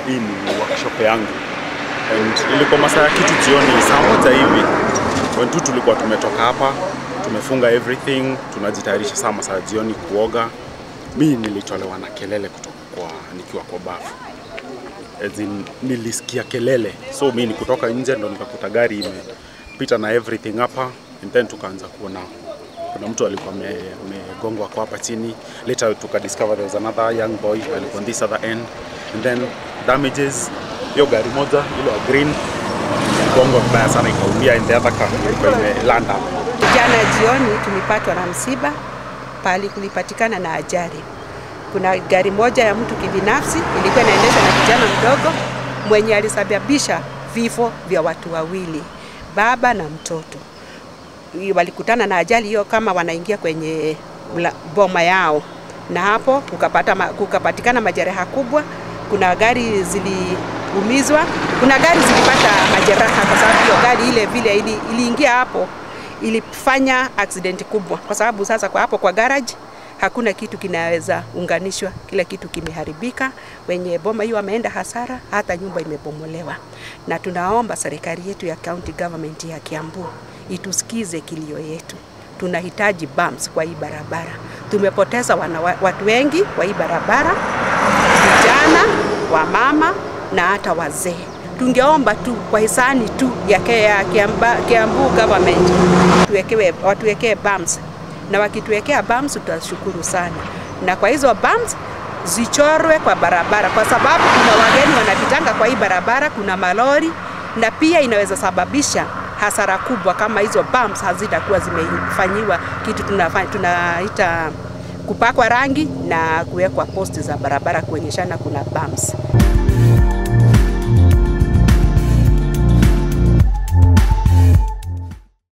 hii ni workshop yangu and ilikuwa masaa ya kitu jioni saa moja hivi when tu tulikuwa tumetoka hapa tumefunga everything tunajitayarisha saa masaa ya jioni kuoga mi nilitolewa na kelele kutoka kwa nikiwa kwa bafu As in, nilisikia kelele so mi ni kutoka nje ndo nikakuta gari imepita na everything hapa and then tukaanza kuona kuna mtu alikuwa ame- amegongwa kwa hapa chini later tukadiscover there was another young boy alikuwa on this other end and then damages hiyo gari moja ile ya green gongwa vibaya sana ikaumia and the other car ilikuwa imelanda hapa Jana jioni tulipatwa na msiba pali kulipatikana na ajali. Kuna gari moja ya mtu kibinafsi ilikuwa inaendeshwa na kijana mdogo mwenye alisababisha vifo vya watu wawili, baba na mtoto. Walikutana na ajali hiyo kama wanaingia kwenye mla- boma yao, na hapo kukapata, ma- kukapatikana majeraha kubwa. Kuna gari ziliumizwa, kuna gari zilipata majeraha kwa sababu hiyo gari ile vile ili, iliingia hapo ilifanya accident kubwa, kwa sababu sasa kwa hapo kwa garage hakuna kitu kinaweza unganishwa, kila kitu kimeharibika. Wenye boma hiyo wameenda hasara, hata nyumba imebomolewa, na tunaomba serikali yetu ya county government ya Kiambu itusikize kilio yetu. Tunahitaji bumps kwa hii barabara. Tumepoteza wana, watu wengi kwa hii barabara, vijana, wamama na hata wazee. Tungeomba tu kwa hisani tu ya ke- ya Kiamba- Kiambu government tuwekewe, watuwekee bumps, na wakituwekea bumps tutashukuru sana, na kwa hizo bumps zichorwe kwa barabara, kwa sababu kuna wageni wanapitanga kwa hii barabara, kuna malori na pia inaweza sababisha hasara kubwa kama hizo bumps hazitakuwa zimefanyiwa kitu tunafanya, tunaita kupakwa rangi na kuwekwa posti za barabara kuonyeshana kuna bumps.